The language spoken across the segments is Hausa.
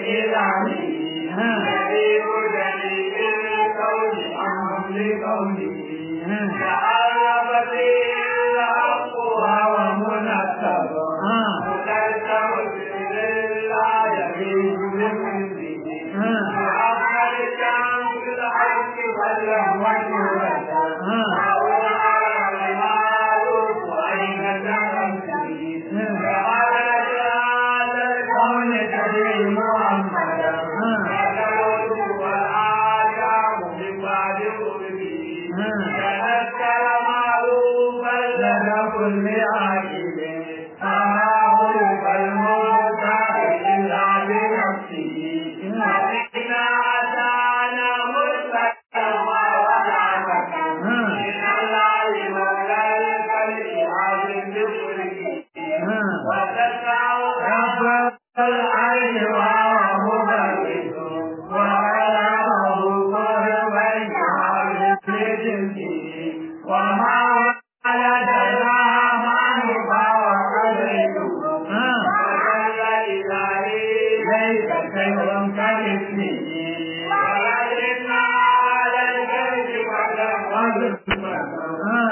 إلهي غريب دليل الكون عنهم لقوله تعرف به الحق وهو منكب مكتب لله يبيد بمنزله وأما الشمس الحق فله وجهه وهو على المعروف وأين تنزل وعلى هذا الكون تدري محمدا وتموت والآدم من بعد قربه تذكر معروفا لدى كل عاقل فمعروف الموتى إلا بنفسه وإن أتانا مرسلا ورحمة من الله مولى الخلق عظيم بشركه وتسعى رب العين وهو مبرد وعلمه قربا يعرف لجنسه وما ولدنا من فوقده وجل إلهي ليس شيء كمثله ولكن على الكذب قد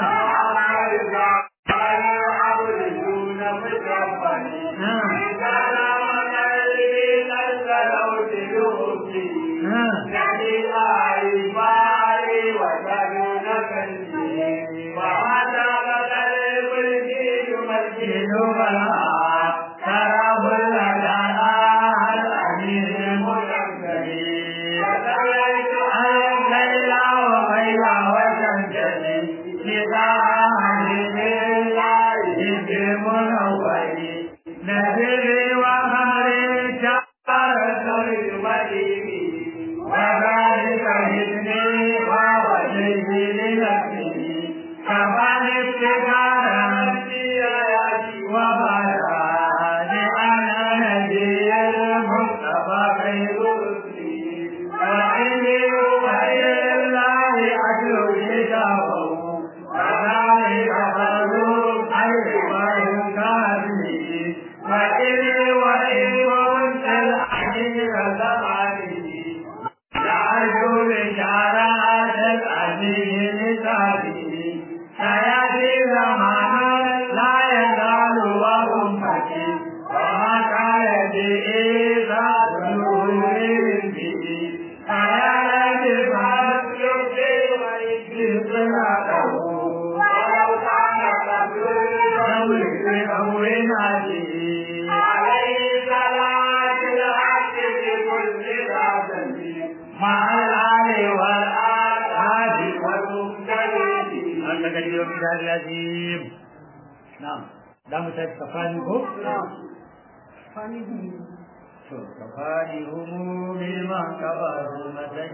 كفاني همومي ما كبروا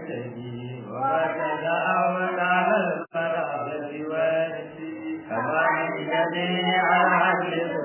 متشهي وبدل أول على المرابة والدي كفاني جميع العدل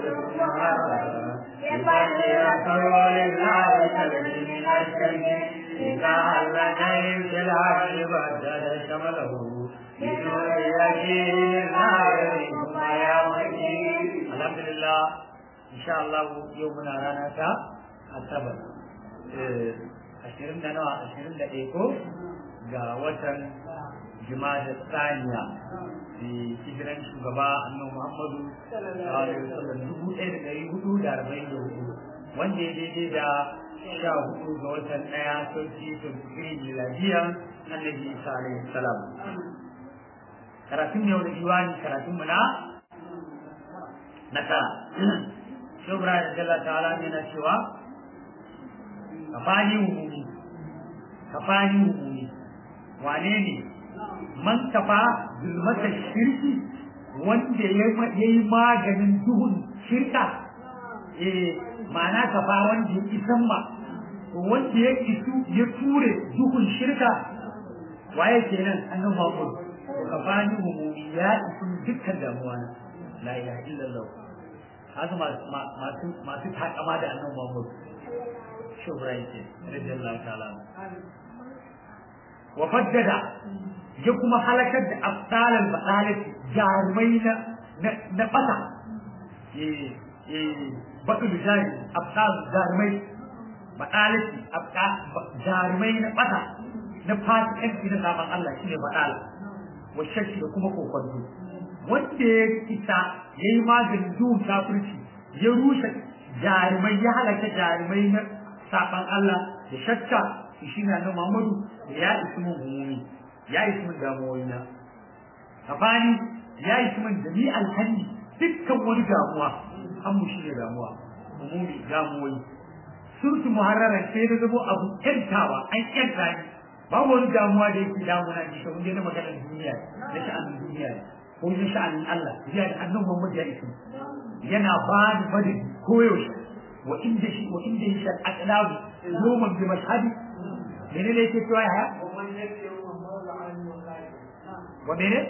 بفضل رسول الله تبني من الشيء إذا علني في العدل بدل شمله بدون يقين لا يريد ما يومي الحمد لله إن شاء الله يومنا رانا asabar ashirin da nawa ashirin da ɗaya ko ga watan jumada saniya da hijiran shugaba annabi muhammadu sallallahu alaihi wasallam dubu ɗaya da ɗari hudu da arba'in da hudu wanda ya daidai da sha hudu ga watan ɗaya sauki tafsirin miladiya annabi isa alaihi salam karatun yau da diwani karatun mu na na tara shubra da jalla ta'ala ne na cewa kafani umumi kafani umumi wane ne man kafa zulmatar shirki wanda ya yi maganin duhun shirka eh ma'ana kafa wanda ya isan ma wanda ya isu ya ture duhun shirka waye kenan annabi Muhammad kafani umumi ya isu dukkan damuwa na la ilaha illallah haka masu masu takama da annabi Muhammad shubra yake radiyallahu ta'ala wa faddada ya kuma halakar da afdalan basalat jarumai na na fata eh eh bakul jari afdal jarumai baɗalaki abka jarumai na ɓata na fasikanci na saban Allah shine baɗala wa shakki da kuma kokonto wanda ya isa ya yi maganin duhun kafirci ya rushe jarumai ya halaka jarumai na saban Allah da shakka shi ne annabi Muhammadu ya isi mun humumi ya isi mun damuwoyi na kafani ya isi mun jami'al hanni dukkan wani damuwa an mu shi ne damuwa humumi damuwoyi surtu muharraran sai da zamo abu kyantawa an kyanta ni babu wani damuwa da yake damuna ni kamar dai na maganar duniya na sha'anin duniya ko na sha'anin Allah ya da annabi Muhammad ya isi yana ba ni fadin koyaushe wa inda shi wa inda shi al-aqlabu yawman bi mashhadi menene ne yake cewa ya wa mene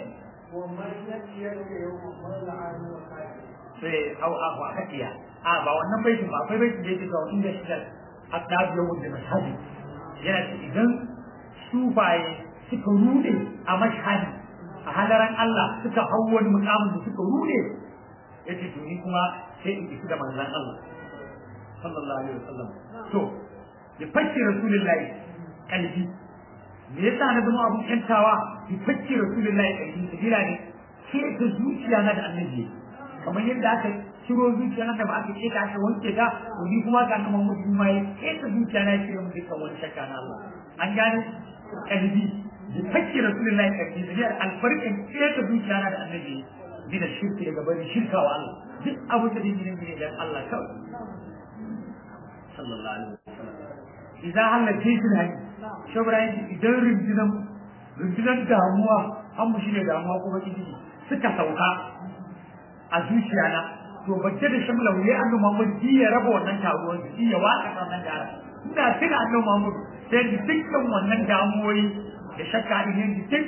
sai au abu hadiya a ba wannan baitin ba akwai baitin da yake cewa inda shi al-aqlabu yawman bi mashhadi yana ce idan sufaye suka rude a mashhadi a halaran Allah suka hau wani mukamin da suka rude yace to ni kuma sai in isi da manzon Allah sallallahu alaihi wasallam to ya fakki rasulullahi kalbi me yasa na zama abun yantawa ya fakki rasulullahi kalbi sabila ne ke ta zuciya na da annabi kamar yadda aka ciro zuciya na da ba aka keta aka wanke ta to ni kuma ga kamar mutum ma ya keta zuciya na ya cire mu dukkan wani shakka na Allah an gane kalbi ya fakki rasulullahi kalbi sabila alfarkin keta zuciya na da annabi min shirki daga bari shirka wa Allah duk abu da dai ne ne dan Allah kawai sallallahu alaihi wasallam idan Allah ke shi ne shobra idan rundunan rundunan damuwa an mu shine damuwa kuma kidi suka sauka a zuciya na to bacce da shamla wuya annabi Muhammad ji ya raba wannan taruwan ji ya waka wannan gara ina tuna annabi Muhammad sai dukkan wannan damuwoyi da shakka din duk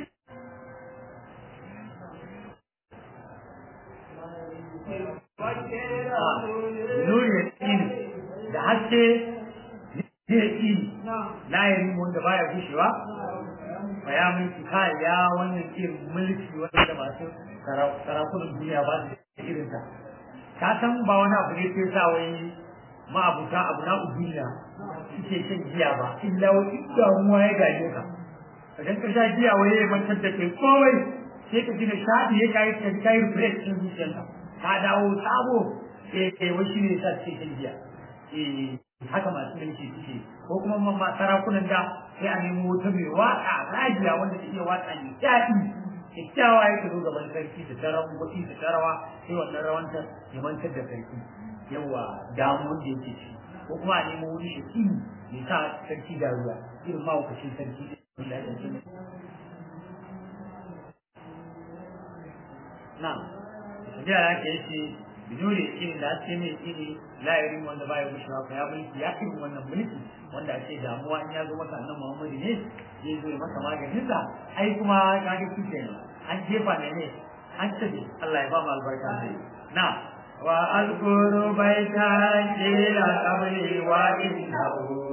nuri ya tsini da haske zai tsini na yi wanda baya gushewa ba ya mulki kai ya wannan irin mulki wanda masu sarakunan duniya ba su da irin ta ka san ba wani abu ne sai sa wai ma'abuta abu na duniya suke shan giya ba illa wani damuwa ya gaje ka idan ka sha giya wai ya mantar da kai kowai sai ka gina shaɗi ya kayi ka kayi break din zuciyarka ka dawo sabo eh eh wai shine yasa suke shan giya eh haka masu mulki suke ko kuma mamma sarakunan da sai a nemo wata mai waka rajiya wanda ta iya waka ne daɗi kyakkyawa ya zo gaban sarki da taron kuɗi da tarawa sai wannan rawanta ya mantar da sarki yawa damuwar da yake ci ko kuma a nemo wani shi ya sa sarki da ruwa irin mahaukacin sarki da ya ce na tafiya da ake yace bidure irin da ake mai iri layirin wanda baya gushewa ko ya mulki ya irin wannan mulki wanda ake damuwa in ya zo maka annan Muhammadu ne zai zo maka maganin sa ai kuma ka ga shi kenan an jefa ne ne an tafi Allah ya ba mu albarka sai na wa azkuru baita ila qabli wa innahu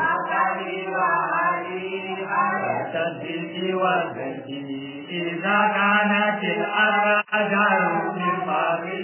تنزيل والبيت إذا كانت الأرجاء من باب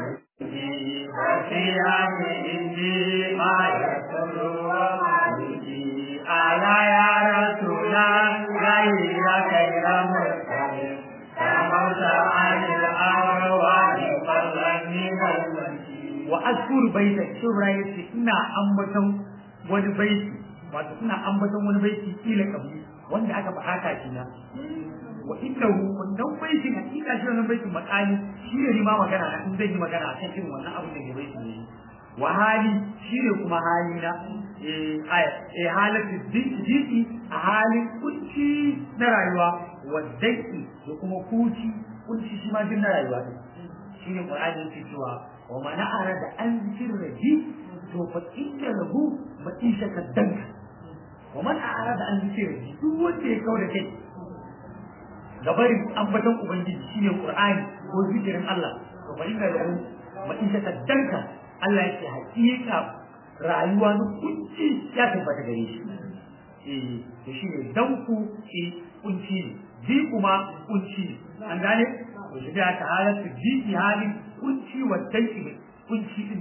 وفيها عندي ما يسر ومالكي ألا يا رسول غير غير مرسل فموت عن الأرواح فضلا من الملك وأذكر بيتك شبرا يسي إنا أمبتم wani baiti wato suna ambaton wani baiti kila kabli wanda aka bukata shi na wa innahu wannan baitin hakika shi wannan baitin makali shi ne ni ma magana na in zai yi magana a kan irin wannan abin da ke baiti ne wa hali shi ne kuma hali na eh aya eh halatu diki a halin kunci na rayuwa wa daki da kuma kuci kunci shi ma din na rayuwa ne shi ne qur'ani yake cewa wa man arada an zikri to fa inna lahu ma'ishatan danka wa man arada an zikri duk wanda ya kauda kai gabarin ambaton ubangiji shine qur'ani ko zikirin Allah to fa inna lahu ma'ishatan danka Allah yake hakika rayuwa na kunci ya tabbata gare shi eh to shine danku eh kunci ne ji kuma kunci ne an gane to shi da ta halatu ji halin kunci wa danki kunci din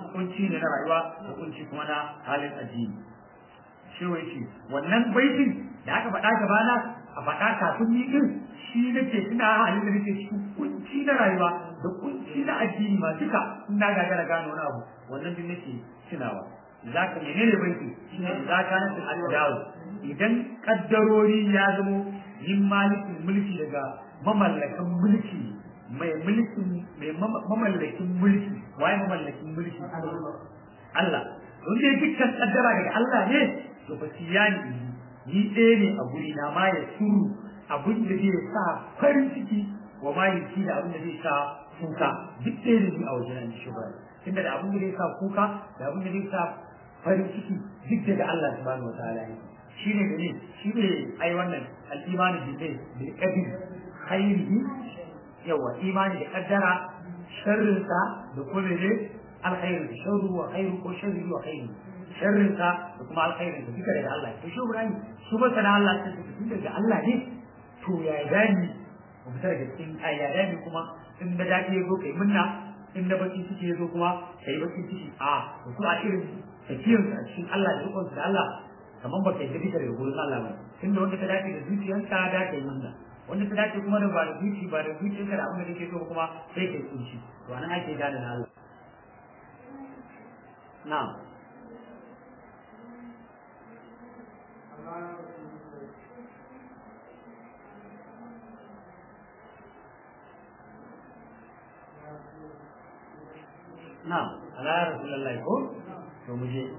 kunci ne na rayuwa da kunci kuma na halin addini shi wai ce wannan baitin da aka faɗa gabana a faɗa kafin ni din shi nake tuna halin da nake cikin kunci na rayuwa da kunci na addini ma duka ina gagara gano wani abu wannan din nake tunawa zaka menene baiti shine zaka na al-dawo idan kaddarori ya zamo yin malikin mulki daga mamallakan mulki mai mulkin mai mamallakin mulki waye mamallakin mulki Allah don dai dukkan kaddara daga Allah ne to ba siyani ni ɗaya ne a guri na ma ya suru abin da zai sa farin ciki wa ma ya da abin da zai sa kuka duk ɗaya ne ni a wajen an shi ba tunda da abin da zai sa kuka da abin da zai sa farin ciki duk daga Allah subhanahu wa ta'ala ne shi ne ne shi ne ai wannan al-imanu billahi bil qadr khairihi yawa imani da kaddara sharrinsa da kuma ne alkhairu sharru wa khairu ko sharri wa khairu sharrinsa da kuma alkhairin da duka daga Allah to shi Ibrahim su ba sana Allah ta tafi daga Allah ne to ya dani mu fitar da cikin ai ya dani kuma in da dadi ya zo kai munna in da baki suke ya zo kuma kai baki ciki a to su a irin tafiyar a cikin Allah da rukun da Allah kamar ba kai da duka daga gurin Allah ba tunda wanda ta dace da zuciyarka da kai munna wanda ta dace kuma da ba da zuci ba da zuciyarka da abin da kake so kuma sai kai kunci to anan ake gane na Allah na'am na'am ala ya rasulullah ko to mu je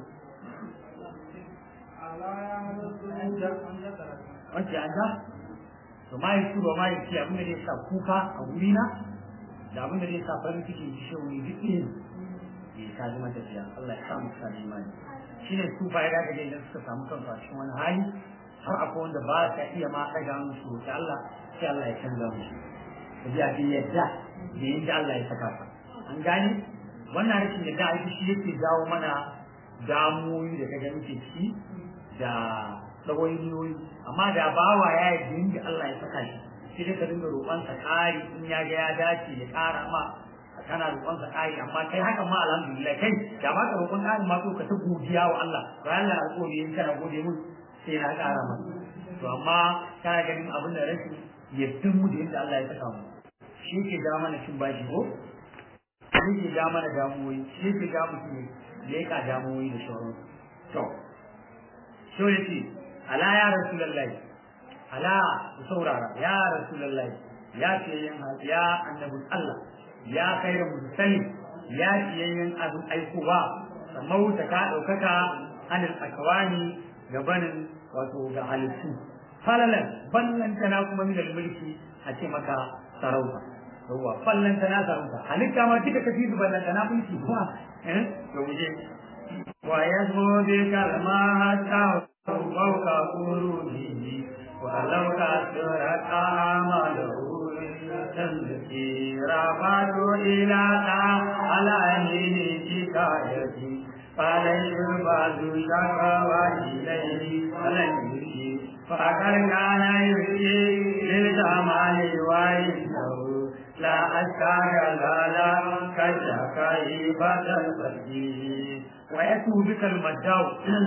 wacce an ta to ma yi ba ma yi ci abin da zai sa kuka a wurina da abin da zai sa farin ciki ji shi wuri duk ne ne ka ji matafiya Allah ya samu sa imani shi ne su fa ya ga da idan suka samu kansu a cikin wani hali har akwai wanda ba ka iya ma ɗaga musu ta Allah sai Allah ya canza musu ka ji abin yadda da yadda Allah ya saka ka an gane wannan rashin yadda a shi yake jawo mana damuwoyi da kaga muke ciki da ɗawainiyoyi amma da bawa ya yi da Allah ya saka shi sai dai ka dinga roƙonsa ƙari in ya ga ya dace ya ƙara ma kana roƙonsa ƙari amma kai hakan ma alhamdulillah kai da ba ka roƙon ƙari ma ka ta godiya wa Allah to Allah ya alƙawari in kana gode mun sai na ƙara ma to amma kana ganin abin da rashin yaddin mu da yadda Allah ya saka mu shi ke ja mana cin bashi ko shi ke ja mana damuwoyi shi ke ja mutum ne leƙa damuwoyi da sauran to so yace ala ya rasulullahi ala ku saurara ya rasulullahi ya ce yin ya annabin Allah ya khairu musallim ya ce yin abin aikowa samauta ka daukaka anil akwani gabanin wato ga halittu falalan ballan tana kuma min mulki a ce maka sarauta yawa ballan tana sarauta halitta ma duka kafi ballan tana mulki kuma eh to muje wa yazmu bi kalmata فوق قروده ولو كثرت أعماله تنزكي رفعت إلى على شكايتي فلن يبعد شكوى إليه فلن يشي فقد كان يشي للجمال وإنه لا أشكى لا كشكي بدل فجيه ويأتوا بك المجاو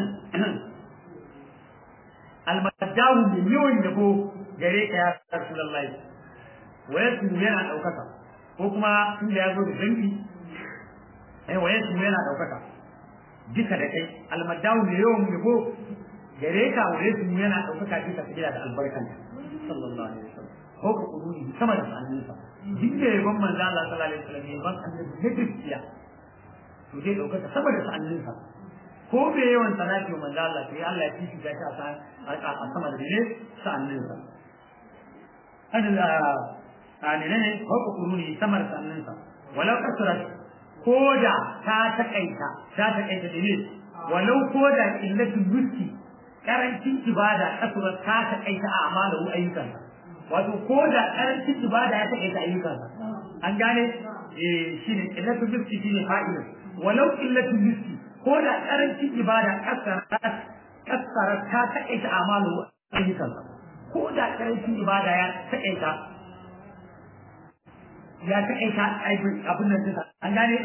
almadawu mai yawan yabo gare ka ya rasulullahi wayasu yana daukaka ko kuma inda ya zo da dangi eh wayasu yana daukaka duka da kai almadawu mai yawan yabo gare ka wayasu yana daukaka duka sabila da albarkan sallallahu alaihi wasallam ko ka kuduni sama da saninsa duk da yabon manzo Allah sallallahu alaihi wasallam yabon annabi na gaskiya to zai daukaka sama da saninsa ko bai yawan salati wa manzo Allah sai Allah ya fifi ta a a sama da ne sa'annin sa an da ani ne ko ko kuruni sama da sa'annin sa walau kasrat koda ta takaita ta takaita da ne walau koda illatu yuski karancin ibada kasrat ta takaita a amalu ayyukan wato koda karancin ibada ya takaita ayyukan an gane eh shine illatu yuski shine fa'ila walau illatu yuski ko da karancin ibada kassara ta taƙaita amalu ayyukan ko da karancin ibada ya taƙaita ya taƙaita abin nan dinsa an gane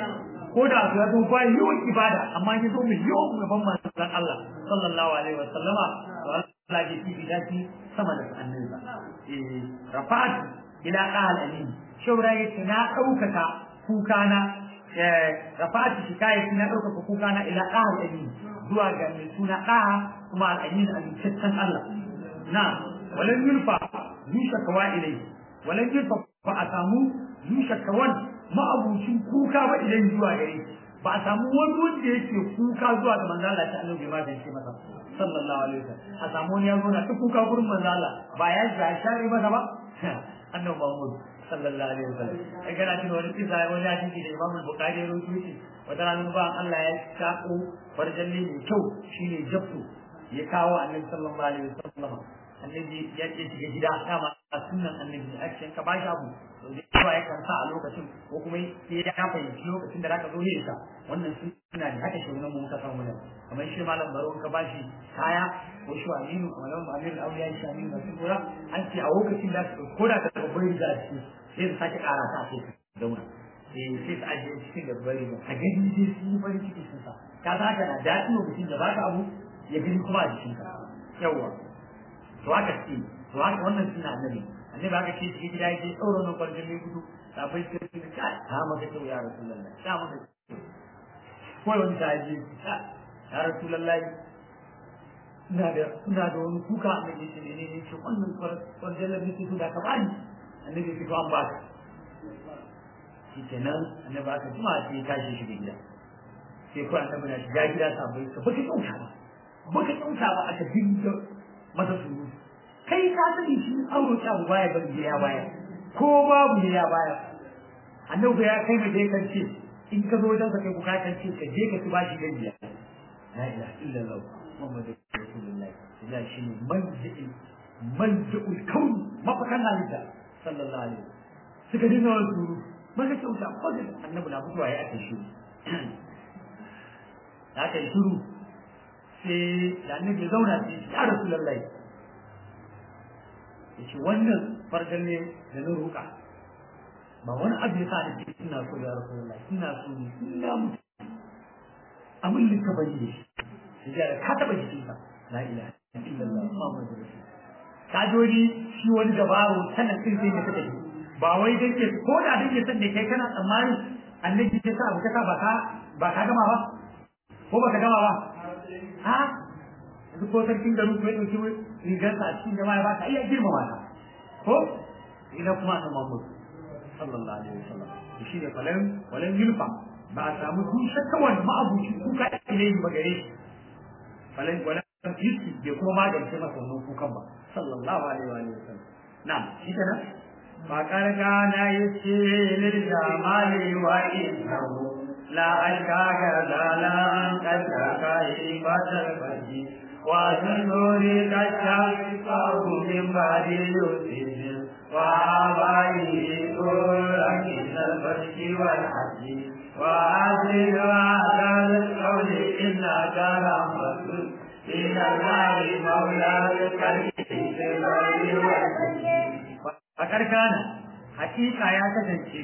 ko da ya zo ba yawan ibada amma ya zo mai yawan gaban manzon Allah sallallahu alaihi wa sallama to Allah ya fi bidaki sama da annabi ba eh rafa'at ila qal amin shaura yace na daukaka kukana eh rafa'at shikayati na daukaka kukana ila qal amin zuwa ga mai suna ɗaha kuma al'amin amintaccen Allah na walan yulfa yusha kawa ilai walan yulfa ba a samu yusha kawan ma'abucin kuka ba idan zuwa gare ba a samu wani wanda yake kuka zuwa ga manzo Allah ta annabi ma da shi masa sallallahu alaihi wasallam a samu wani ya zo na ta kuka gurin manzo Allah ba ya ga shari masa ba annabi Muhammad sallallahu alaihi wasallam ai kana tuna wani kisa wani hadisi da Imam Bukhari ya rawaito shi wata ranar ba Allah ya sako farjalli mai kyau shine jabtu ya kawo annabi sallallahu alaihi wasallam annabi ya ce shiga gida dama a sunan annabi a cikin ka bashi abu to dai ba ya kansa a lokacin ko kuma sai ya fahimci lokacin da zaka zo ne ka wannan suna da haka shi wannan mu muka samu ne kamar shi malam baro ka bashi kaya ko shi aminu kamar malam amir al-awliya shi aminu da sura an ce a lokacin da ko da ka babbar da shi sai su sake kara ta sai ka zauna eh sai su ajiye cikin da bari ba a gani sai su yi farin ciki sun sa ka za ka na daɗi lokacin da baka abu ya gani kuma a jikinka yawwa to haka ce to haka wannan suna annabi annabi haka ce shi gida yake tsoro nan kwarjin ne gudu sabai sai su ka ta maka kyau ya rasulullahi ta maka ko wani ta ji ya rasulullahi ina da ina da wani kuka annabi ce ne ne ce wannan kwarjin ne su da ka bani annabi ce to an ba ka shi kenan annabi aka jima sai ya tashi shi gida sai ko annabi na shiga gida sabai ka baka kyauta ba baka kyauta ba aka dinga masa suru kai ka sani shi auro ta baya ban ya baya ko babu ne ya baya annabi ya kai mai dai kan ce in ka zo wajen ka kai ku kan ce ka je ka ci bashi gajiya la ilaha illallah muhammadu rasulullahi ya shi ne manji'il manji'ul kaun mafakan halitta sallallahu alaihi suka dinga wani suru maka kyauta baka annabi na mutuwa ya ake shi da aka yi shiru sai da annabi ya zauna sai ya rasu lallai ya ce wannan fargan ne da na roƙa ba wani abu ya sa da ke ina so ya rasu lallai ina so ne ina mutu abin da ka bari da shi sai ya ka taɓa jikin ka la ilaha illallah muhammadu rasul ka jori shi wani dabaro sanan sai sai ne ka tafi ba wai dan ke ko da dan ke san da kai kana tsammani annabi ya sa abu ka ba ka ba ka gama ba ko ba ka gama ba ha yanzu ko sarkin garin ko ya ɗauki rigarsa a cikin jama'a ba ka iya girmama ta ko ina kuma ta mamud sallallahu alaihi wasallam shi ne falan walan yulfa ba a samu dushe kawai ma'abuci kuka ilai ba gare shi falan walan yuski bai kuma magance masa wannan kukan ba sallallahu alaihi wa sallam na'am shi kenan ba karkana yace lil jamali wa innahu لا أشكاك زالا قد كاي بدر بدي وسنوري كشاف من بعد يوسف وآبائه كل من البشر والحج وأزل هذا القول إلا كرامة إلى الله مولى الكريم في البر والحج فقد كان حقيقة يا كتنشي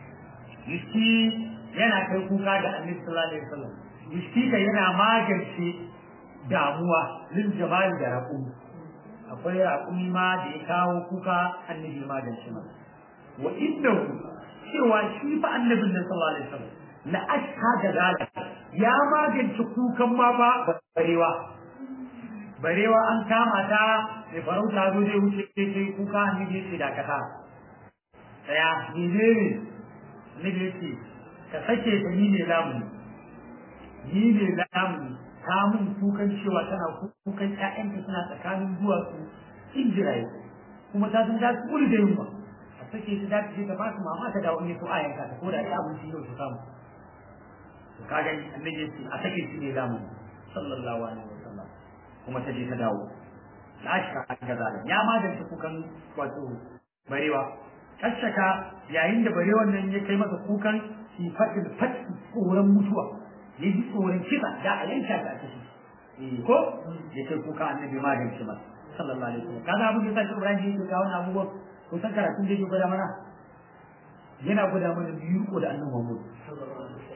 يشتي yana kai kuka da annabi sallallahu alaihi wasallam miskika yana magance damuwa lil jabal da raqum akwai raqum ma da ya kawo kuka annabi magance ma wa innahu cewa shi fa annabin nan sallallahu alaihi wasallam la ashha da zalika ya magance kukan ma ba barewa barewa an kama ta sai farauta zo zai wuce sai kuka annabi ya ce dakata daya ni ne annabi ya ce ka sake ta ni ne lamuni ni ne lamuni ta mun kukan cewa tana kukan ƴaƴanta suna tsakanin duwatsu injiraye kuma ta san za su kuri da yunwa a sake ta za ta je ta ba su mama ta dawo ne ko a yanka ta ko da ita abinci yau su samu to ka gani annabi ya ce a sake shi ne lamuni sallallahu alaihi wasallam kuma ta je ta dawo la shaka ga zalim ya magance kukan wato barewa kashaka yayin da barewan nan ya kai masa kukan sifatin fati tsoron mutuwa ya ji tsoron kisa da a yanka ta kashi ko ya kai kuka annabi magance masa sallallahu alaihi wasallam kaga abin da sai Ibrahim yake kawo wannan abubuwan ko san karatun da yake gwada mana yana gwada mana biyu ko da annabi Muhammad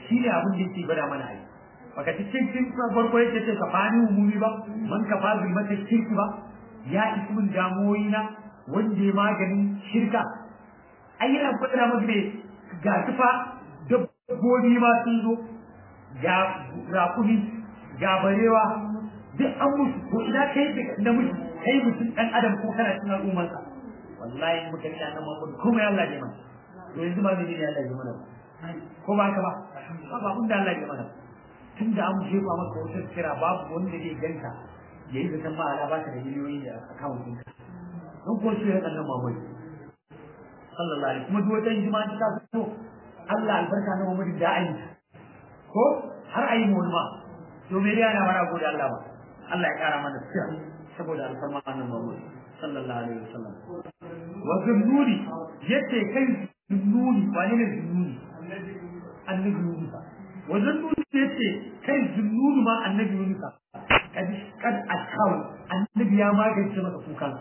shi ne abin da yake gwada mana ai baka cikin cikin farko yake ce kafani umumi ba man kafa bi mata shirki ba ya ismin damuwoyi na wanda ya maganin shirka ai yana gwada maka ne ga tufa dabbobi ma sun zo ga rakumi ga barewa duk an mutu ko ina kai da mutu kai mutum dan adam ko kana cikin al'ummarsa wallahi muka yi annan Muhammad kuma ya Allah ne mana to yanzu ba ne Allah ya mana ko ba ka ba ba ba kun da Allah ya mana tun da an jefa maka wata kira babu wanda zai ganka yayi da san ma ala ba ka da miliyoyi da account ɗinka don ko shi ya annan Muhammad sallallahu alaihi kuma duk wata jima'a ta fito Allah albarka na Muhammad da ayi ko har ayi mu ma to me yana wara gode Allah ba Allah ya kara mana sirra saboda alfarma annan Muhammad sallallahu alaihi wasallam wa zunnuni yace kai zunnuni wani ne zunnuni annabi Yunus wa zunnuni yace kai zunnuni ma annabi Yunus kad kad akaw annabi ya magance maka kukan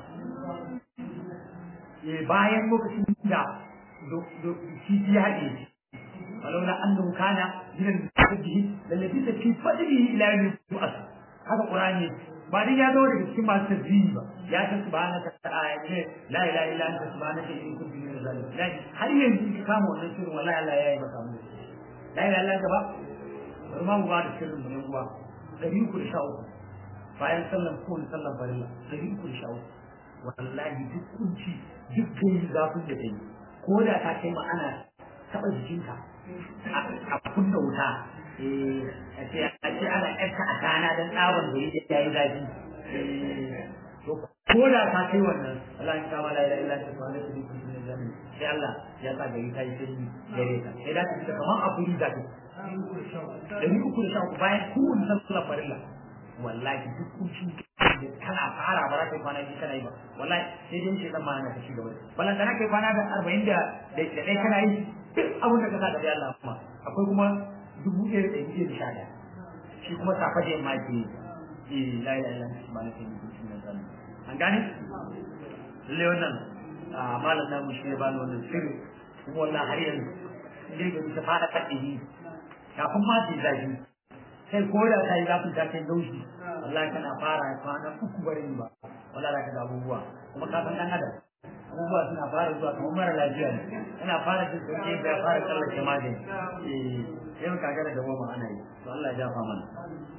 eh bayan lokacin da do shi ya haɗe ولولا انه كان من المسجد للذي في فضله الى يوم يبعث هذا قراني ba dai ya zo daga cikin masu tasbihi ba ya ta subhanaka ta'ala ne la ilaha illa anta subhanaka inni kuntu minaz zalimin har yanzu ki kama wannan shirin wallahi Allah ya yi maka mu la ilaha illa anta ba bari ma mu ba da shirin mu ne kuwa dari ku sha uku bayan sallan ko sallan farilla dari ku sha uku wallahi duk kunci duk kai zafin da kai ko da ta kai ma ana taba jikinka a kunna wuta a ce ana ƴarka a kana don tsawon da ya yi zafi to ko da ka kai wannan Allah ya kama la ilaha illa anta subhanaka inni kuntu minaz zalimin sai Allah ya sa gari ta yi sanyi gare ka sai da ta kamar a kuri da ka dari uku da sha uku bayan kowane sallar farilla wallahi duk kunci kana fara ba za ka yi kwana biyu kana yi ba wallahi sai dai shi zan ma na kashi gaba wallahi kana kai kwana da arba'in da ɗaya kana yi duk abin da ka sa da Allah kuma akwai kuma dubu ɗaya da ɗari da sha ɗaya shi kuma safa da yamma ke yi la ilaha illa ba na kai mutum na zan an gane lalle wannan malam namu shi ya bani wannan sirri kuma wannan har yanzu dai ga bisa fara kaɗe kafin ma ta yi zafi sai ko da ta yi zafin ta kai laushi wallahi kana fara kwana uku bari ba wallahi za ka ga abubuwa kuma ka san ɗan adam abubuwa suna fara zuwa kamar mara lafiya ne yana fara jin sauke da ya fara tsallake magani eh sai muka ga da goma ana yi to Allah ya jafa mana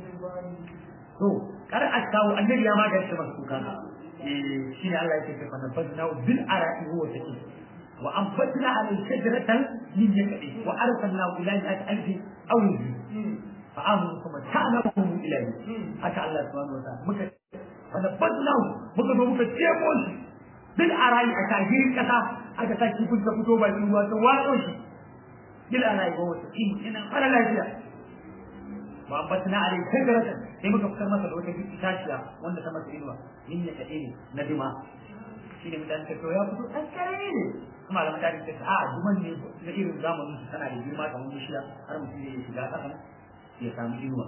to kar a kawo annabi ya magance masa kuka eh shi ne Allah ya ce fa nabadna bil ara'i huwa saki wa anfatna ala shajaratan min yakadi wa arsalna ila al-alfi aw yuzi fa amanu kuma ta'lamu ilahi haka Allah subhanahu wa ta'ala muka fa nabadna muka zo muka cemo shi bil ara'i a tahirin kasa aka sa kifin ta fito bakin ruwa ta watso shi bil ara'i ba wata kin ina fara lafiya wa batna alai shajaratan sai muka fitar masa da wata itaciya wanda ta masa inuwa yin ya kade ne na dima shine mutan ta to ya fito an kare ne kuma da mutane ta a duman ne na irin zamanin su tana da girma kamar bishiya har mutum ya shiga kasan ya samu inuwa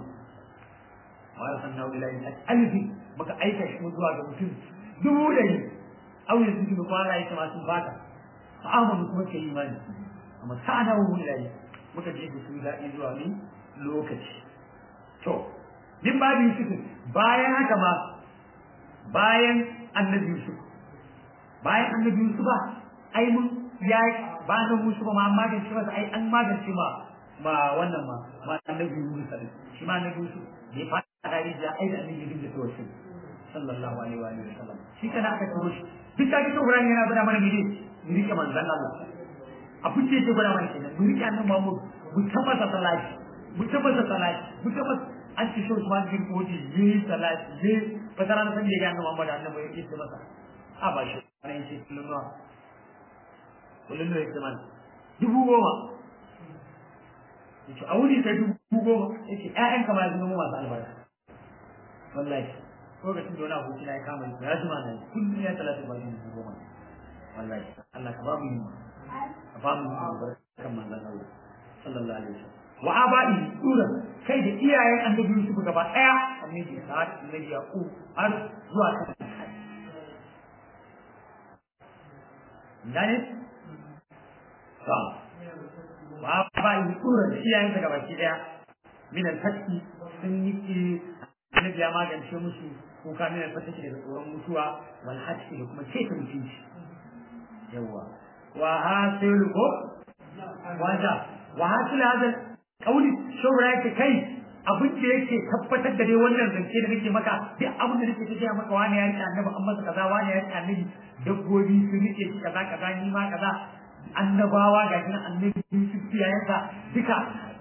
wa arsalna ila alfi muka aika shi zuwa ga mutum dubu ɗari aw yanzu da kwana yake masu baka fa amanu kuma kai imani amma sa'ana wa mulai muka je da su daɗi zuwa ni lokaci to din babu Yusuf bayan haka ma bayan annabi Yusuf bayan annabi Yusuf ba ai mun ya ba na Yusuf ma an magance masa ai an magance ma ba wannan ma ma annabi Yusuf shi ma annabi Yusuf bai fara da ai da annabi Yusuf da tawassul sallallahu alaihi wa alihi wasallam shi kana aka turo shi duk da kike Ibrahim yana bada mana mene mu rike manzon Allah abin da yake bada mana kenan mu rike annabi Muhammad mu tabbata salati mu tabbata salati mu tabbata an ci shi Usman bin Kodi yi salati yi fatara na san da annabi Muhammad annabi ya ce masa a ba shi ne yake kullun nawa kullun ne yake man dubu goma yace a wuri sai dubu goma yace ƴaƴan kamar yanzu mu masu albarka wallahi lokacin da wani aboki na ya kama ni ya jima nan kullum ya talata ba ni goma wallahi Allah ka ba mu yimma ka ba mu yimma kan manzon Allah sallallahu alaihi wasallam wa abai sura kai da iyayen annabi Yusuf gaba daya annabi Sa'ad annabi Yaqub har zuwa kan gane sa wa ba yi tsura da iyayen daga baki daya min al-fatki sun yi ki annabi ya magance musu kuka min al-fatki daga tsoron mutuwa wal hatki da kuma keta mutunci yawa wa hasilu ko wanda wa hasilu hada kauli shawara yake kai abin da yake tabbatar da dai wannan zance da nake maka duk abin da nake tafiya maka wani ya rika annabi an masa kaza wani ya rika annabi dabbobi su rike shi kaza kaza ni ma kaza annabawa ga shi annabi su kiyayensa duka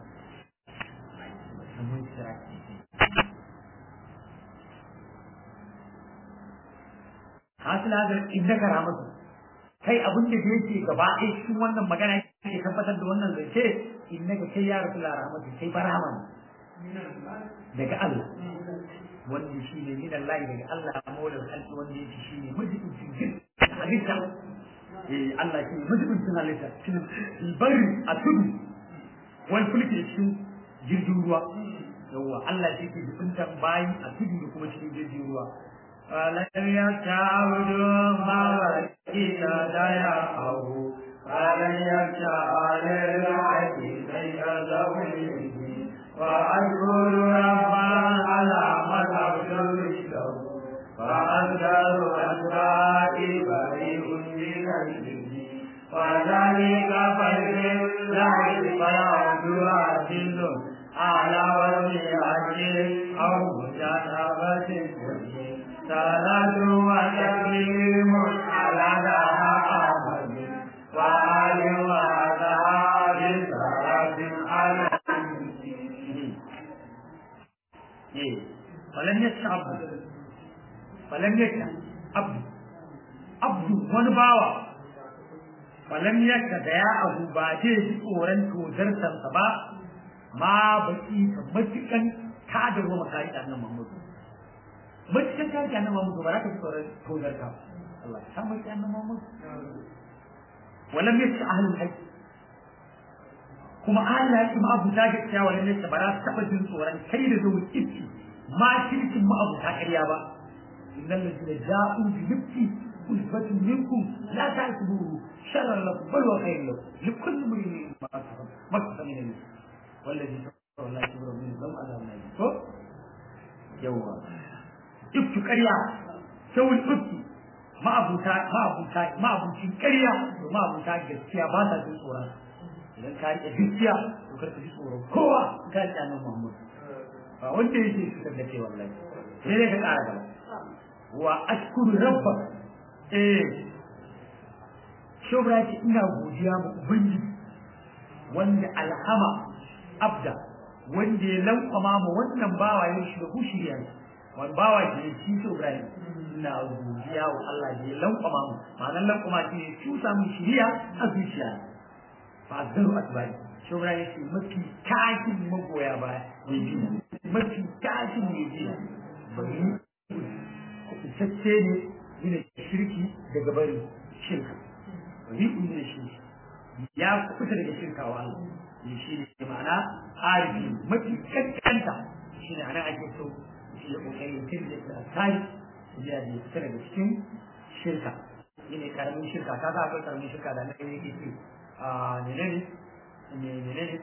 hasil hadar innaka rahmatu kai abin da yake gaba ɗaya cikin wannan magana yake tabbatar da wannan zance innaka kai ya rasulullah rahmatu kai barahama daga Allah wanda shi ne min Allah daga Allah mawlar halki wanda yake shi ne majibincin jin halitta eh Allah shi ne majibincin halitta cikin bari a tudu wani fulki da cikin jirgin ruwa yawwa Allah shi ke jibintan bayi a tudu da kuma cikin jirgin ruwa فلن يتعبدوا ما وكيل ديعه فلن يتعال العدل بين ذويه وأشكر ربا على ما تبدو فأنزل أسرائي بريء من الجن وذلك فضل الله فيعبد عزيز على وجه أجل أو مجانبة الكل صلاة وتسليم على دها أحمد وآل وأصحاب سلام على فلم يشع عبد فلم يشع عبد عبد wani bawa falam yaka da ya abu ba zai ji tsoron tozartarsa ba ma baki ka matukan kada ruwa makari da nan mamudu matukan kada da nan mamudu ba za ka ji tsoron tozarta Allah ta mai da nan mamudu walam yaka ahlul haqq kuma Allah ya kuma abu ta gaskiya walam yaka ba za su taba jin tsoron kai da zuwa kici ma kirkin mu abu ta ƙarya ba innal ladina ja'u bi nafsi usbatun minkum la ta'tubu sharran lakum bal wa khayrun lakum likulli imrin ma kasaba ma kasaba min wallazi tawalla kibra min lam azab nabi ko yawa iftu ƙarya sawul iftu ma abuta ma abuta ma abucin ƙarya ma abuta gaskiya ba ta jin tsoron idan ka rike gaskiya to kar ka ji tsoron kowa ka rike annabi Muhammad ba wanda yake fitar da kai wallahi sai dai ka ƙara gaba wa ashkuru rabba eh shobra ce ina godiya ma ubangiji wanda alhama abda wanda ya lankwama ma wannan bawa ya shi da hushiriya wani bawa ke shi shobra ne ina godiya wa Allah da ya lankwama mu ma'anar lankwama shi ne cusa mu shiriya a zuciya ba zaru asbari shobra ya ce mafi kashin magoya baya mai biyu mafi tashin mai biya bari kubutacce ne yana shirki daga bari shirka bari kun da shi ya kubuta daga shirka wa Allah ne shi ne ma'ana arifi mafi kankanta shi ne anan ake so shi ya kokari mutum da ta tsari ya da fita daga cikin shirka shi ne karamin shirka ta ga akwai karamin shirka da na yake ce a menene menene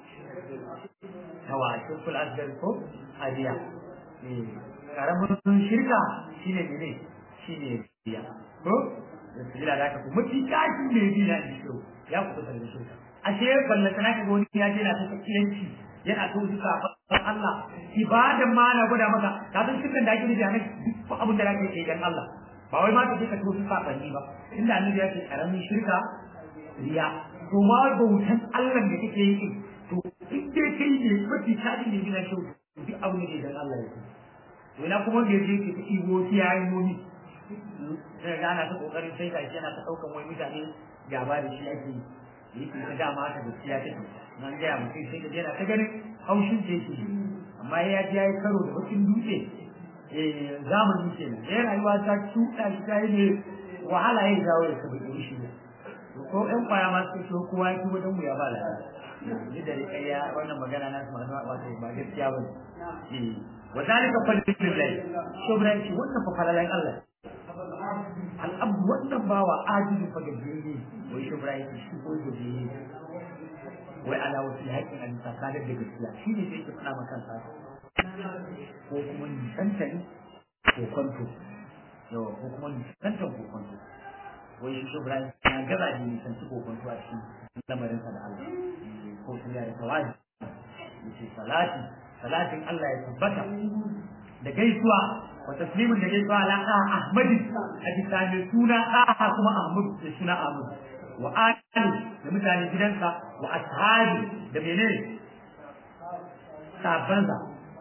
hawa shirkul asgar ko hadiya karamin shirka shine mene shine biya ko da sujila da aka ku mafi kashi ne biya da shi ya ku da shirka ashe balla tana ka wani ya je na ta kiyanci yana so duka Allah ibadan ma na gwada maka ka san shirkan da ake nufi a nan duk abin da zaka yi dan Allah ba wai ma ka je ka to su sabanni ba inda annabi ya ce karamin shirka riya to ma bautan Allah da kake yi to in dai kai ne mafi kashi ne biya shi duk abin da dan Allah ya ce ina kuma da yake ke ta iwo kiyayen nomi sai ga ana ta kokarin sai gashi yana ta daukan wai mutane gaba da shi ake yake ta dama ta gaskiya take nan ga mutum sai da yana ta ganin haushin da yake amma ya ji yayi karo da bakin dutse eh zamani kenan sai rayuwa ta tuka shi ta ne wahala ya jawo da sabbin shi ko ɗan kwaya ma su so kowa ya kuma dan mu ya ba lafiya ni da rikayya wannan magana na su ma wato ba gaskiya ba ne وذلك فضل الله شبرا شي wannan fa falalan Allah al'abd wannan bawa ajizu fa gajiye wai shubra yake shi ko gajiye wai ala wasu haƙƙin a bisa sadar da gaskiya shi ne sai ke faɗa ma kansa ko kuma nisanta ne ko kwanto yawa ko kuma nisantan ko kwanto wai shi shubran ya gaza ne nisanci ko kwanto a cikin lamarinsa da Allah ko su ya da tawadi yace salati salatin Allah ya tabbata da gaisuwa wa taslimin da gaisuwa ala Ahmad a bisa mai suna Aha kuma Ahmad da suna Ahmad wa ali da mutanen gidansa wa ashabi da menene sabansa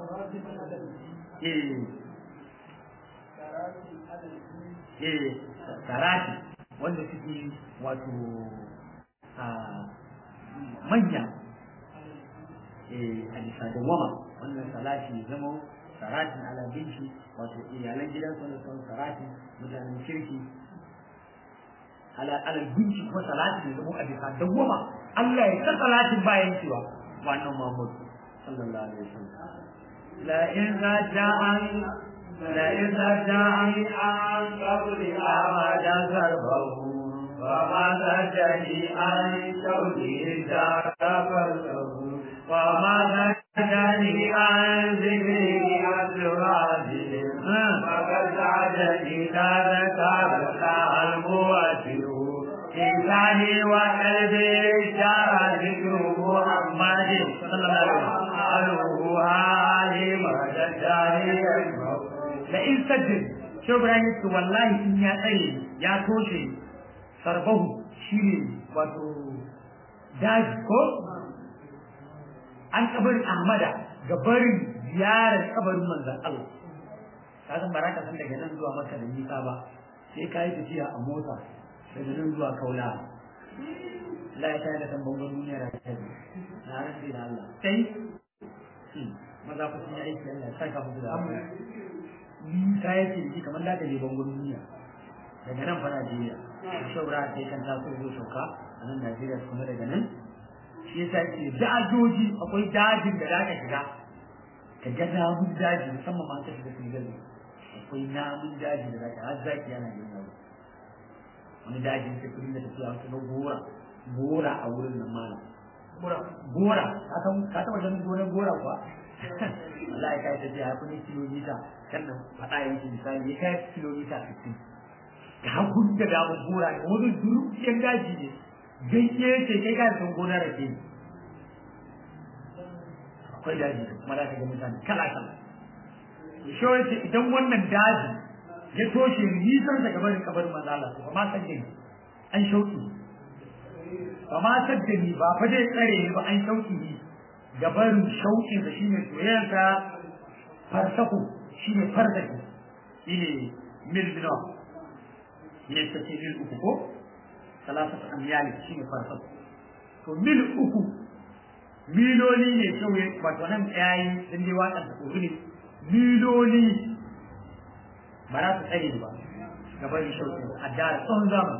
eh eh sarati wanda suke wato a manya eh a bisa da wama wannan salati zama saratin ala binci wato iyalan gidansa wanda sun saratin mutanen kirki ala alal binci kuma salatin ya zama a bisa dawwama Allah ya ta salatin bayan cewa wannan Muhammad sallallahu alaihi wasallam la in raja'an la in raja'an an qabli amada zarbahu wa ma rajani an shawli darabahu wa ma rajani an zikri al-radi wa qad rajani daraka al-muwati إنساني وقلبي جرى ذكر محمد صلى الله عليه وسلم هذه مدداري لئن سجد شو برايك والله إن يا أي يا توشي صرفه شيري وتو داج كو an kabarin Ahmada gabarin ziyarar kabarin manzon Allah ka san baraka san daga nan zuwa maka da nisa ba sai ka yi tafiya a mota daga nan zuwa kaula la ya tare da kan bangon duniya da ta na rantsi da Allah sai maza ku sun yi aiki Allah ya saka muku da abu ni ta yake ji kamar da ne bangon duniya daga nan fa Najeriya shaura sai kan ta so zo sauka a nan Najeriya kuma daga nan shi yasa ce dajoji akwai dajin da zaka shiga ka ga namun daji musamman ma ka shiga Senegal akwai namun daji da zaka har zaki yana yin wani dajin sai kudin da tafiya wata na gora gora a wurin nan mana gora gora ka san ka taba ganin gonar gora kuwa wallahi kai ta jiya kudin kilomita kan nan fada yanki misali ya kai kilomita 60 da hakun da da mu gora ne wani durukiyar daji ne ganye ce kai ka san gonar rake akwai daji kuma za ka ga mutane kala kala shi wace idan wannan daji ya toshe nisan daga barin kabarin manzala ba ma san ni an shauki ba ma san ni ba fa dai tsare ni ba an shauki ni ga barin shauki da shine soyayyanka farsaku shine farsaki shine mil bino ne ta ce mil uku ko salasat amyali shine farsaku to mil uku miloli ne sauye wato nan yayi din dai wakan da ne miloli ba za su tsare ba gaba da shauƙi a dara tsawon zaman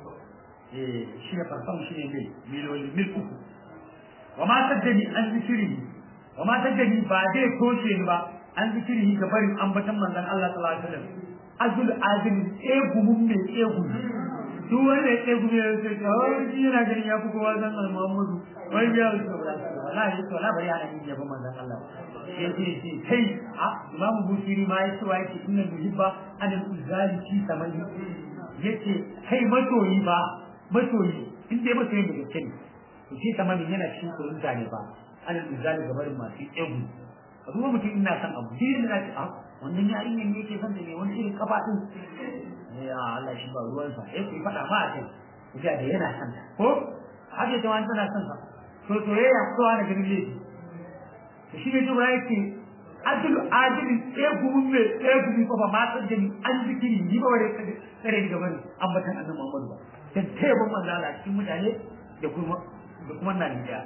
eh shi ne farkon shi ne mil miloli mil uku wa ma saddani an zikiri wa ma saddani ba zai toshe ni ba an zikiri ga barin ambatan manzon Allah sallallahu alaihi wasallam azul azim egumun mai egu duk wanda ya egu ya ce kawai shi yana ganin ya fi kowa zan Muhammadu wai ya ce wallahi to la bari ana yin yaba manzon Allah sai ce ce kai a imam busiri ma ya ce wa yake inna muhibba an uzali fi samani yace kai masoyi ba masoyi in dai masoyi da gaske ne to shi samani yana cikin kurin zane ba an uzali gabarin masu egu a duba mutum ina son abu shi da ce a wannan yarinyar ne yake son da ne wani irin kafa din ya Allah shi ba ruwansa eh ku faɗa ma a kai ku da yana son ta ko haka ita wani tana son sa to soyayya ko ana ganin laifi to shi ne jura yake adil adil sai gumin me sai gumin ko ba ma san da ni an zikiri ni ba wani tsare ni gaban ambatan annabi Muhammad ba dan tayyiban manzo Allah cikin mutane da kuma da kuma nan da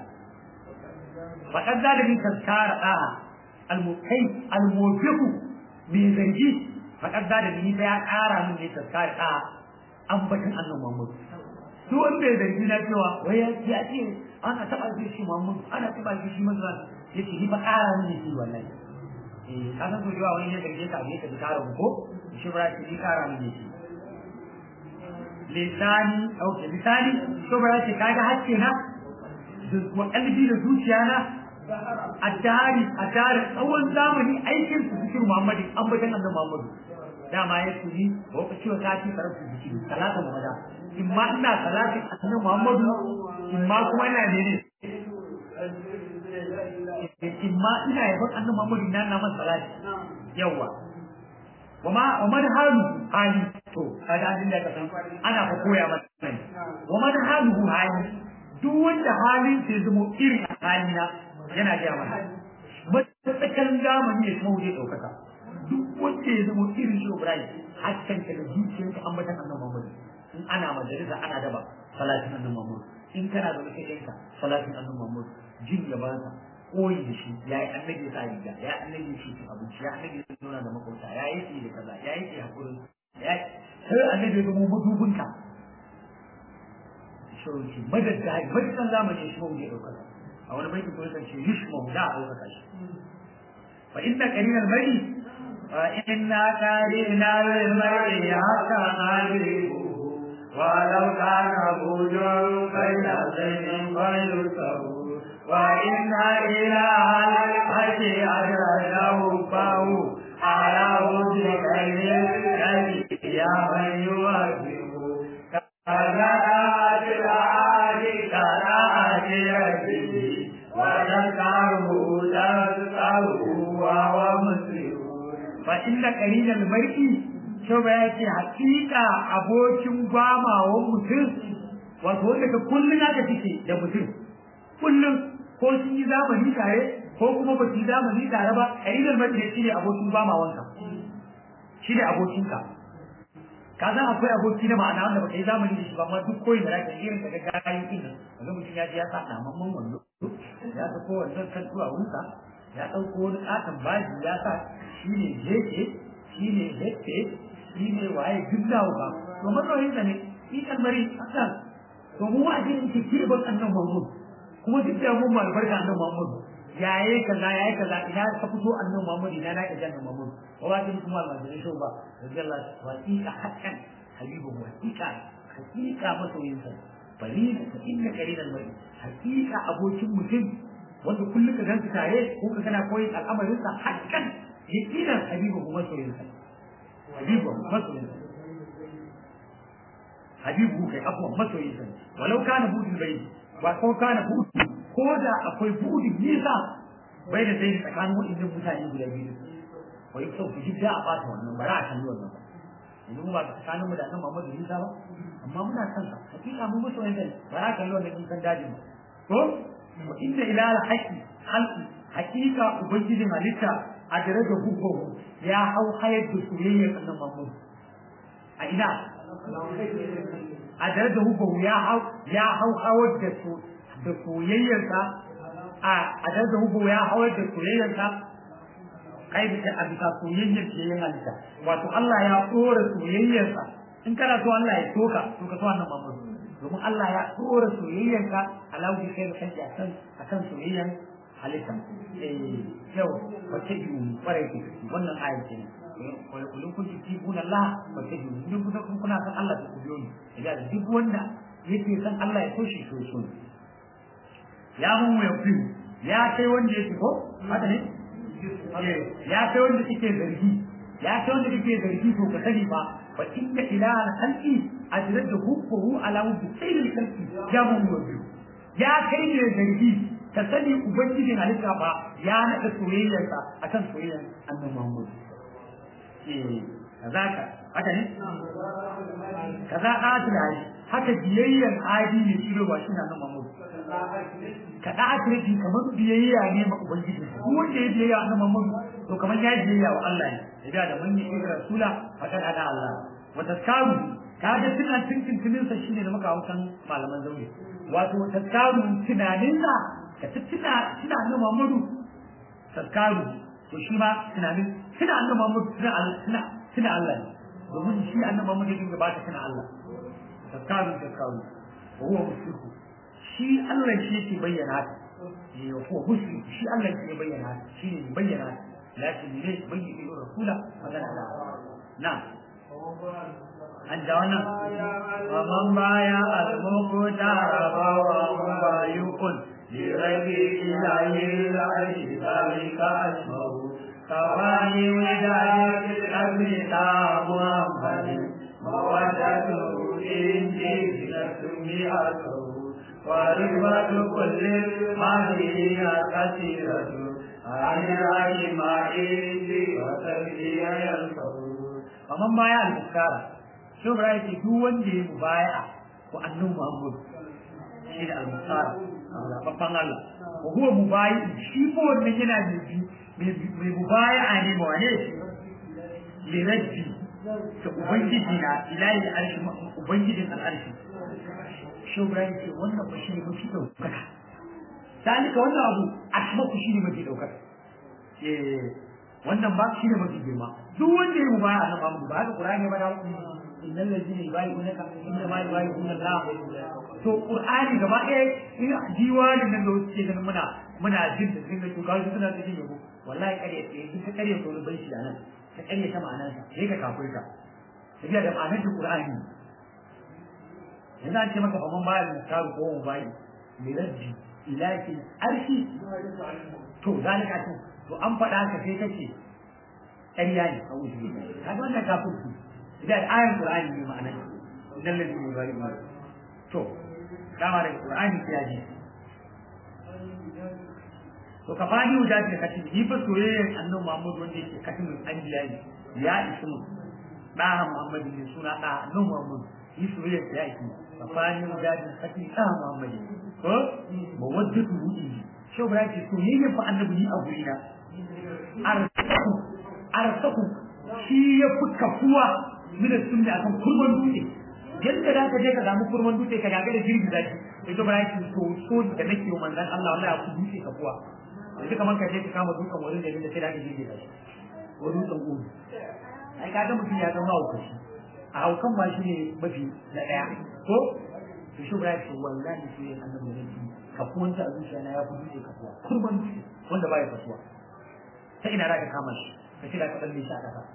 fa kan zalimin tazkara da al-mukai al-mufiqu me zargi fa kan zalimin ya kara min ne tazkara da ambatan annabi Muhammad duk wanda ya zargi na cewa wai ya ce ana taɓa shi shi Muhammad ana taɓa shi shi manzo yace ni fa ƙara ne shi wallahi eh ka san cewa wani ne garje ka bai ka bi ƙara ko shi ba shi ni ƙara ne shi lisani okay lisani to ba shi kaga hakke na wa kalbi da zuciya na a tare a tare tsawon zamani aikin su cikin Muhammadu an bajan annabi Muhammadu dama ya tuni wa ka ciwo ta ci karatu jiki salatu muhammada in ma ina salati annabi Muhammadu in ma kuma ina ne ne in ma ina yaban annabi Muhammadu ina na masa salati yawa wama waman halu hali to kaga abin da ka san ana fa koya masa ne waman halu hali duk wanda halin sai zama irin halina yana ga mana matsakan zamani ya kawo zai ɗaukaka duk wanda ya zama irin shi Ibrahim hakan ka da zuciyarka an bata annabi Muhammad in ana majalisa ana daba salatin annabi Muhammad in kana da kai salatin annabi Muhammad jin ya ba ka koyi da shi ya yi annabi sa riga ya annabi shi cin abinci ya annabi ya zauna da makauta ya yi shi da kaza ya yi shi hakuri ya sai annabi ya zama madubinka shi madadda madaddan zamani shi mawuje ɗaukaka a wani baiti kuma kan ce yushma da a ɗaukaka shi fa inna qarinan bari fa inna qarinan bari haka halihu ولو كان بجر بين زين فيسر وإن إله الحج أدرجه فهو على وجهك الذي يا من يوجه كذا العادي كذا ربه وذكره تذكره وهو مسلم فإن قليل المرء شو يأتي حقيقة abokin gwamawan mutum wato wanda ka kullum aka cike da mutum kullum ko sun yi zamani tare ko kuma ba su yi zamani tare ba ƙalilan mace shi ne abokin gwamawanka shi ne abokinka ka san akwai aboki na ma'ana wanda baka yi zamani da shi ba amma duk koyi da zaka irin ka ga gayin din nan kaga mutum ya je ya sa mamman wando ya ga ko wannan kan tuwa wunsa ya dauko wani katon baji ya sa shi ne jeke shi ne hette shi ne waye duk dawo ba to matsayin da ne shi kan bari asan to mu wa jin ki ki ban annan Muhammad kuma duk da mun albarka annan Muhammad yaye kaza yaye kaza ina ka fito annan Muhammad ina na ka jannan Muhammad ولكن كما المجري شو بقى رضي الله وثيقة حقا حبيبه وثيقة حقيقة مسوينسا فريد فإن كريم المرء حقيقة أبو شم مسلم wanda kullum ka ganta tare ko ka kana koyi al'amarinsa hakkan yakinan habibu masoyinsa habibu masoyinsa habibu kai afwan masoyinsa walau kana budin bai ba ko kana budu ko da akwai budin nisa bai da sai tsakanin waɗannan mutane guda biyu wai so ku jidda a bata wannan bara a kalli wannan ba yanzu ba tsakanin mu da nan Muhammadu Isa ba amma muna san sa hakika mu musu wanda bara a kalli wannan in san dajin ba ko wa inna ila al-haqi khalqi hakika ubangijin halitta a daraja hukumu ya hau hayar da soyayyar annabi Muhammad a ina a daraja hukumu ya hau ya hau hawar da su da soyayyarsa a a daraja hukumu ya hawar da soyayyarsa kai da a bisa soyayyar ke yin halitta wato Allah ya tsora soyayyarsa in kana so Allah ya soka to ka so annabi Muhammad domin Allah ya tsora soyayyarka alawi kai da kanki akan akan soyayyar halitta eh yau wace yi kwarai ke wannan ayar ce ne kullum kun ji tibuna Allah wace yi idan kuna kun kuna san Allah ku biyo ni idan duk wanda yake san Allah ya so shi so so ya mun ya fi ya kai wanda yake ko haka ne ya kai wanda kike zargi ya kai wanda kike zargi to ka sani ba fa inna ilaha al-khalqi ajrada hubbuhu ala wujhi sayyidil khalqi ya mun wajo ya kai ne zargi ka sani ubangijin halitta ba ya nada soyayyarsa akan soyayyar annabi Muhammad eh kazaka haka ne kaza atil hali haka biyayyar adi ne shi ba shi annabi Muhammad ka da akirji kamar biyayya ne ma ubangiji ko wanda ya biyayya annabi Muhammad to kamar ya biyayya wa Allah ne da da mun yi rasula fakan ada Allah wa taskaru kaga tunan tunin tunin sa shine da muka hausan malaman zaure wato taskaru tunanin sa ka tuna tuna annabi Muhammad taskaru to shi ma tunanin tuna annabi Muhammad tuna tuna Allah ne domin shi annabi Muhammad ya dinga ba ta tuna Allah taskaru taskaru wa huwa mushriku shi Allah shi yake bayyana ta ya ko muslim shi Allah shi ya bayyana ta shi ne bayyana ta lakin ne bayyana da rasula magana da na an da wannan man baya al-muqtara wa bayukun لرب إله العرش ذلك أسمه كفاني وداد في الأمر تا محمد مودته إنجي لسميعته ورغبة كل الماهرين كثيرة عن العلم عندي وتبدي ينفه kaman baya al-bukhara shi ba yake duk wanda ya mubaya ko annabi Muhammad shi da al-bukhara babban Allah ko huwa mubayi shi ko wannan yana da bi mai mubaya ne ba wane li rabbi ta ubangiji na ilahi al-arshi ubangijin al-arshi shi ba yake wannan ba shi ne mafi daukaka dalika wannan abu asma ku shi ne mafi daukaka eh wannan ba shi ne mafi girma duk wanda ya mubaya a nan ba haka Qur'ani ba da innal ladina yubayyi'unaka inna ma yubayyi'una Allah to Qur'ani gaba ɗaya in diwanin nan da wasu ke ganin muna muna jin da sun ga to kawai suna ta jin yabo wallahi kare tsaye in ka kare to bai shi anan ka kare ta ma'anar sa sai ka kafirta tafiya da ma'anar da Qur'ani yanzu an ce maka fa mun bayar da taru ko mun bayi liraddi ilahi arshi to zalika to to an faɗa ka sai kace ƙarya ne a wuce kaga wannan kafirci da ayan qur'ani ne ma'ana innal ladina yubayyi'una to dama da qur'ani ya ji to ka fadi wuta ce kace ni fa soyayyen annabi Muhammad wanda yake katin anbiya ne ya isu mu da Muhammad ne suna da annabi Muhammad ni soyayyen ya isu ka fadi wuta ce kace da Muhammad ko mawaddatu ruhi shau ba yake soyayyen fa annabi ni a gurina arsaku arsaku shi ya fi kafuwa mina sunni akan kurman dutse yadda za ka je ka samu kurman dutse ka gaga da jirgi zaki ita ba yake so so da nake wa manzon Allah wallahi ya fi dutse kafuwa yanzu kamar ka je ka kama dutsen wurin da da sai da jirgi zaki ko dutsen gudu ai ka ga mutum ya zama haukaci a haukan ma shi ne mafi na daya ko to shi ba yake wallahi sai annabi ne kafuwanta a zuciya na ya fi dutse kafuwa kurman dutse wanda ba ya kasuwa ta ina za ka kama shi ka ce da ka tsalle shi a ƙasa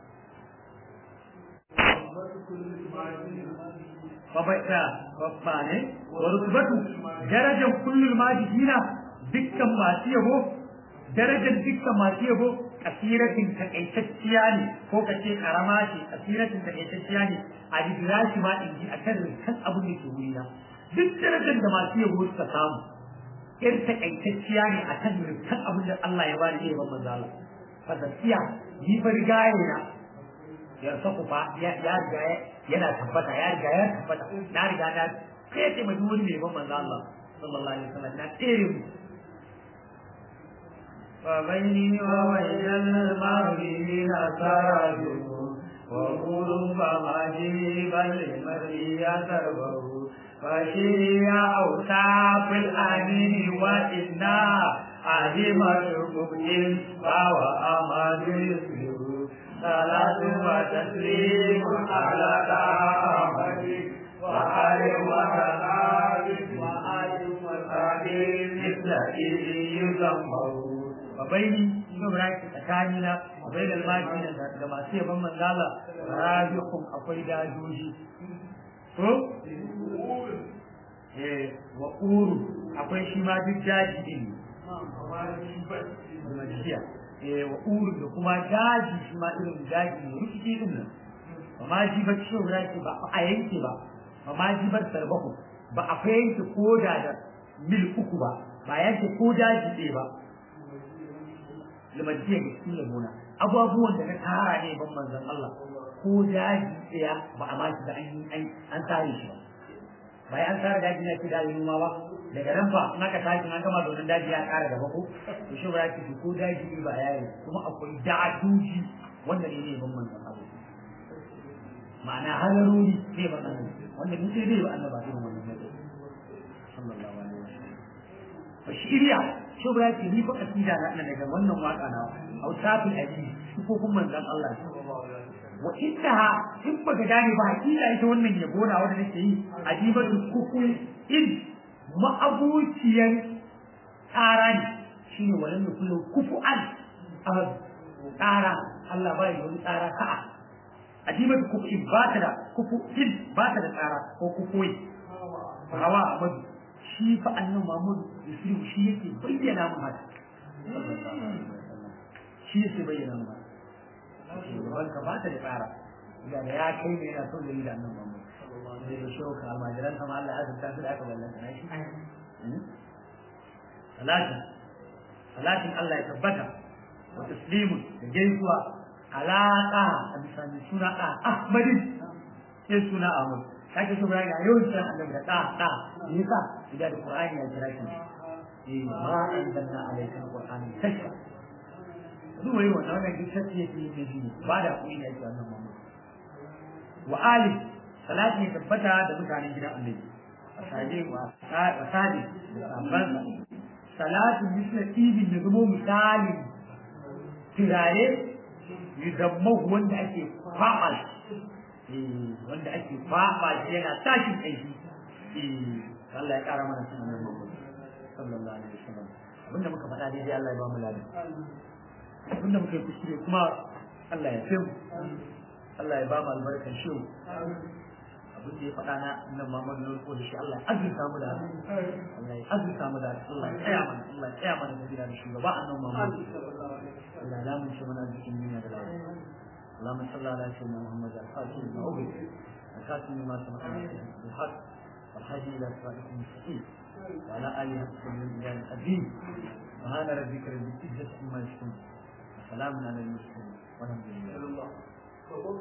babaita babba ne wa rutubatu darajar kullum majihina dukkan masu yabo darajar dukkan masu yabo kasiratin takaitacciya ne ko ka ce karama ce kasiratin takaitacciya ne a jibirashi ma in ji a kan rikan abin da ke wurina duk darajar da masu yabo suka samu irin takaitacciya ne a kan rikan abin da Allah ya bani iya ban manzala fa gaskiya ni fa rigaye na ya saku fa ya riga yana tabbata ya riga ya tabbata na riga na kai ce mai wani mai ban manzo Allah sallallahu alaihi wasallam na tsere mu فبيني وبين المغربين سراجه وقلوب مجيبا لمرئي تربه فشيء أوصاف الأمين وإنا عزيمة كبد فهو أمد يسلم صلاة وتسليم على أحمد وآل وصحابه وآل وصحابه مثل يسمه وبيني شبرك تكانينا وبين الماجين da masu yaban manzala rabikum akwai dajoji ko eh wa uru akwai shi ma duk daji din majiya eh wa uru da kuma daji shi ma irin daji ne rikici din nan ba ma ji ba ciwo raki ba a yanke ba ba ma ji bar sarbahu ba a fa yanke koda da mil uku ba ba yanke ko daji ɗaya ba limajiya ga cikin lamuna abubuwan da na tara ne ban manzon Allah ko daji ɗaya ba a ma da an an tare shi ba bai an tara daji na ce daji noma ba daga nan fa in aka tashi an gama domin daji ya ƙara gaba ko to shi ba ya ce ko daji ba yayi kuma akwai da'atuji wanda ne ne ban manzon Allah ma'ana halaruri ne ban Allah wanda ni sai dai ba annaba irin wannan ne sallallahu alaihi wasallam fa shiriya shi ba ya ce ni fa kasida na daga wannan waka na hausafin aji ko kuma manzon Allah wa innaha in baka gane ba hakika ita wannan yabo na wanda nake yi ajibatu kukul in ma'abuciyan tsara ne shine walan da kullu kufu'an tsara Allah ba yi wani tsara ka'a ajibatu kukul ba ta da kufu in ba ta da tsara ko kufuyi hawa amadu shi fa annan Muhammad Yusuf shi yake bayyana mun haka shi yake bayyana mun haka shugaban ka ba ta da tsara da ya kai ne yana son gari da annan Muhammad zai da shoka almajiran sama Allah ya azurta su da aka ballanta na shi salatin salatin Allah ya tabbata wa taslimun da gaisuwa alaƙa a bisa mai suna ɗa ahmadin sai suna ahmad kake so ga yawan san annabi da ɗa ɗa me yasa idan da qur'ani ya kira shi eh ma anzalna alayka alqur'ana tashfa duk wai wannan wannan duk sai yake yin shi ba da kuɗi ne wannan mamma wa ali salati ya tabbata da mutanen gidan annabi wasaje wa wasaje da sabban salatu misla ibn da zamo misali tirare yudammahu wanda ake kwaɓa shi wanda ake kwaɓa shi yana tashin aiki Allah ya ƙara mana sunan nan Muhammad sallallahu alaihi wasallam abinda muka faɗa daidai Allah ya ba mu ladan abinda muka yi kuskure kuma Allah ya fi mu Allah ya ba mu albarkan shi abin da ya faɗa na nan Muhammad ne ko da shi Allah ya azurta mu da Allah ya azurta mu da Allah ya tsaya mana Allah ya tsaya mana da gida da shugaba annabi Muhammad Allah ya mun shi mana cikin duniya da lafiya اللهم صل على سيدنا محمد الفاتح لما أغلق الخاتم لما سبق بالحق والهادي إلى صراطك المستقيم وعلى آله حق الإله القديم سبحان ربك رب العزة عما يصفون وسلام على المرسلين والحمد لله